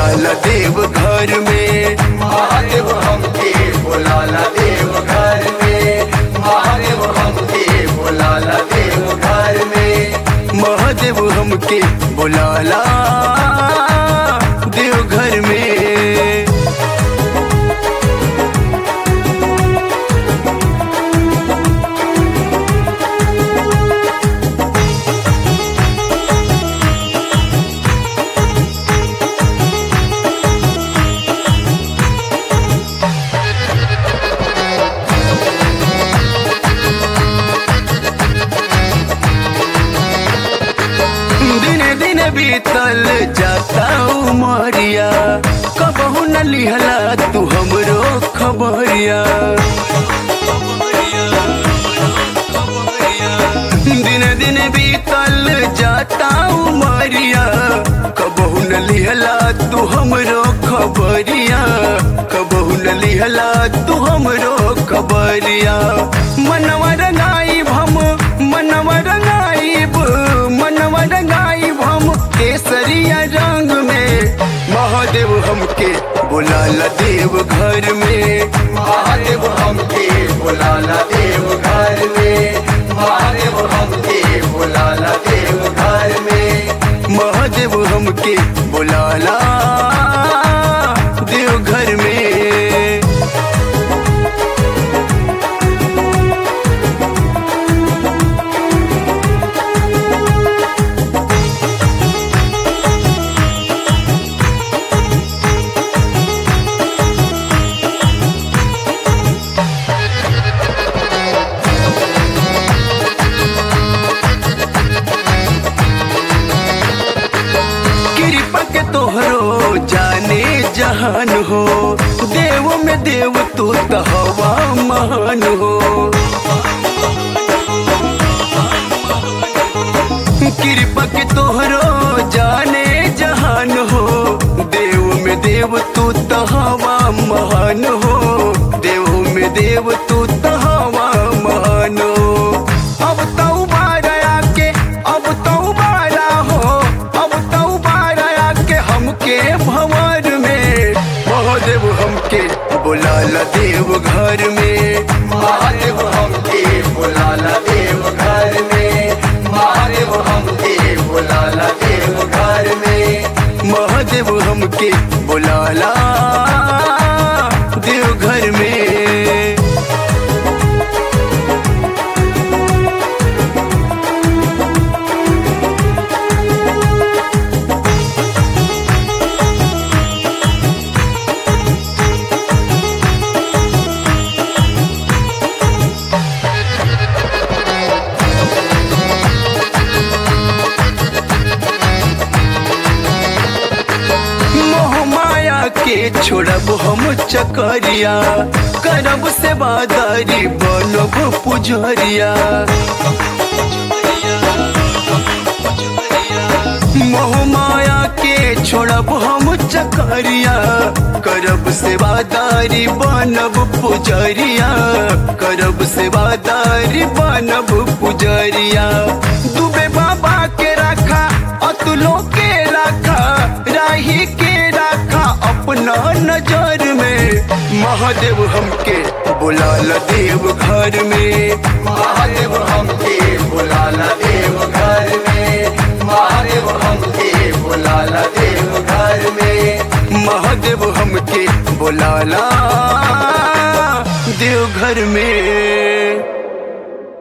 बोलाला देव घर में महादेव हमके बोलाला देव घर में महादेव हमके बोलाला देव घर में महादेव हमके बोलाला देव घर में दिने दिने बीतल जाता उमरिया कबहू न लिहला तू हमरो खबरिया दिने दिने बीतल जाता उमरिया कबहू न लिहला तू हमरो खबरिया कबहू न लिहला तू हमरो खबरिया मनवा रंगाई हम मनवा रंगाइब मनवा रंगाइब हम केसरिया रंग में महादेव हमके बुलाला देव घर में महादेव हमके बोलाला देव घर में महादेव हमके बोलाला देव घर में महादेव हमके बुलाला देव घर में कृपा के तोहरो जाने जहान हो देव में देव तू तो हवा महान हो कृपा के तोहरो जाने जहान हो देव में देव तू तो हवा महान हो देव में देव तू तो हवा महान हो अब तो बारा के अब तो बारा हो अब तो बारा के हमके भंवर में महादेव हमके बुलाला देव घर में महादेव हमके बोलाला देव घर में महादेव हमके बोलाला देव घर में महादेव हमके बुलाला देव घर में मोह माया के छोड़ब हम चकरिया करब सेवादारी बनब पुजरिया मोह माया के छोड़ब हम चकरिया करब सेवादारी बनब पुजरिया करब सेवादारी बनब पुजरिया दुबे बाबा के रखा अतुलो के रखा राही के रखा अपना नजर में महादेव हमके बुलाला देव घर में महादेव हमके बोलाला देव घर में महादेव हमके बोलाला देव घर में महादेव हमके बुलाला देव घर में